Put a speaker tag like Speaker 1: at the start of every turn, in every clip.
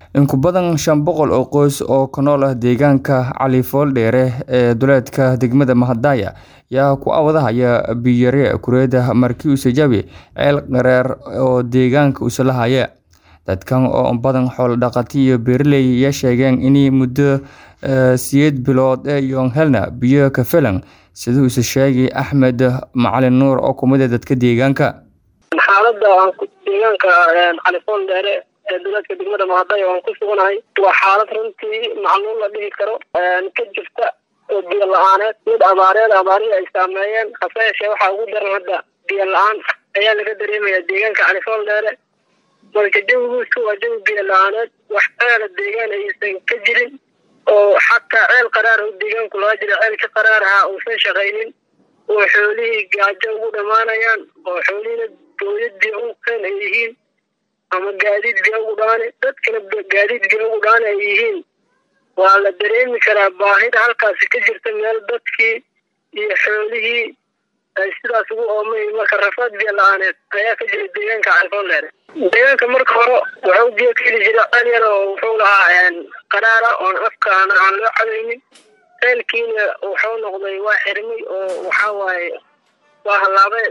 Speaker 1: In ku badan shan boqol oo qoys oo ku nool deegaanka Cali Fooldheere ee duleedka degmada Mahadaya ayaa ku awadahaya biyo yari kuleeda markii uu jabi ceel dheer oo deegaanka u salahaya. Dadkan oo badan xoolo dhaqato iyo beeraley ayaa sheegeen in muddo sideed bilood iyo helna biyo ka filan sida uu sheegay Axmed Macalin Nuur oo kamid ah dadka deegaanka.
Speaker 2: xaaladda deegaanka Cali Fooldheere ee duleedka degmada Mahadaya waan ku suganahay waa xaalad runtii macluul la dhihi karo ka jirta oo biyo la-aaneed mid abaareed abaarihii ay saameeyeen hase yeeshee waxaa ugu daran hadda biyo la-aan ayaa laga dareemaya deegaanka Cali Fooldheere marka jawigiisu waa jawi biyo la-aaneed wax ceela deegaan aysan ka jirin oo xataa ceel qaraar oo deegaanku laga jira ceelka qaraar ahaa uusan shaqaynin oo xoolihii gaajo ugu dhammaanayaan oo xoolihiina dooyad biyo ugu keen ay yihiin ama gaadiid biyo ugu dhaane dadkana gaadiid biyo ugu dhaane ay yihiin waa la dareemi karaa baahida halkaasi ka jirta meel dadkii iyo xoolihii ay sidaas ugu oomay marka rafaad biyo la-aaneed ayaa ka jira deegaanka califooldheere deegaanka marka hore wuxuu biyo ka heli jira ceel yar oo wuxuu lahaa qaraara oon afkaana aan loo cadaynin ceelkiina wuxuu noqday waa xirmay oo waxaa waaye waa hallaabay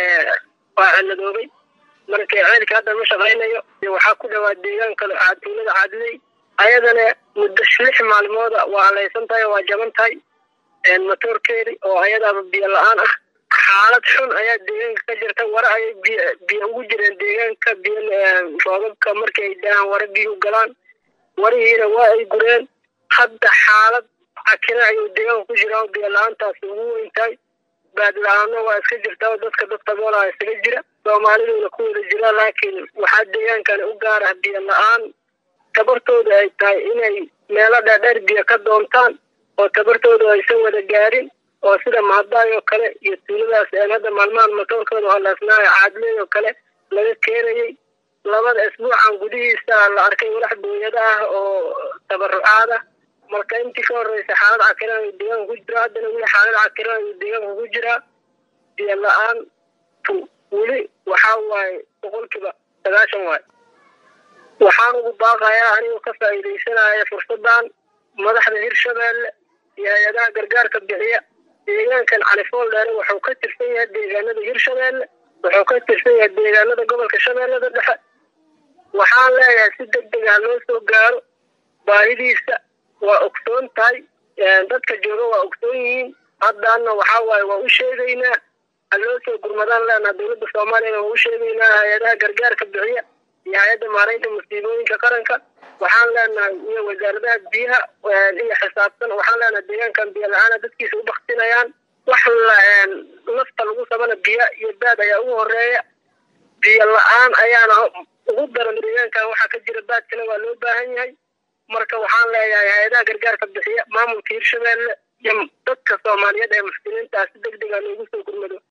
Speaker 2: waa ciladoobay marka ceelka hadda ma shaqaynayo waxaa ku dhawaa deegaanka tuulada caadiley ayadana muddo lix maalmooda waa halaysan tahay waa jaban tahay matoorkeedi oo ayadaaba biyo la-aan ah xaalad xun ayaa deegaanka ka jirta ware ayay biyo ugu jireen deegaanka biyo roobabka markii ay daahan ware biyo galaan warihiina waa ay gureen hadda xaalad cakina ayuu deegaanka ku jiraa biyo la-aantaasi ugu weyn tahay baad la-aano waa iska jirtaa dadka dadka boolaa isaga jira soomaaliduna ku wada jira laakiin waxaa deegaankani u gaar ah biyo la-aan tabartooda ay tahay inay meelo dheerdheer biyo ka doontaan oo tabartooda aysan wada gaarin oo sida mahadaay oo kale iyo tuuladaas een hadda maalmahan matoorkooda holaasnaayo caadiley oo kale laga keenayay labada isbuucan gudihiisa la arkay walax booyada ah oo tabarucaad ah marka intii ka horeysa xaalad cakiran ayuu deegaanka ku jiraa haddana weli xaalad cakiran ayuu deegaanka ku jiraa biyo la-aan weli waxaa waaye boqolkiiba sagaashan waaye waxaan ugu baaqayaa anigoo ka faa'iidaysanaya fursadan madaxda hirshabeelle iyo hay-adaha gargaarka bixiya deegaankan cali fooldheere wuxuu ka tirsan yahay deegaanada hirshabeelle wuxuu ka tirsan yahay deegaanada gobolka shabeellada dhexe waxaan leeyahay si deg deg ah loo soo gaaro baahidiisa waa ogsoon tahay dadka jooga waa ogsoon yihiin haddana waxaa waaye waa u sheegaynaa ha loo soo gurmadaan leenaha dowladda soomaaliyana waa u sheegaynaa hay-adaha gargaarka bixiya iyo hay-adda maaraynta musiibooyinka qaranka waxaan leenahay iyo wasaaradaha biyaha iyo xisaabtan waxaan leenahay deegaankan biyo la-aana dadkiisa u baktinayaan wax nafta lagu sabana biyo iyo baad ayaa ugu horeeya biyo la-aan ayaana ugu daran deegaankan waxaa ka jira baadkana waa loo baahan yahay marka waxaan leeyahay hay-adaha gargaarka bixiya maamulka hirshabeelle iyo dadka soomaaliyeed ee muslimiinta ah si deg dega loogu soo gurmado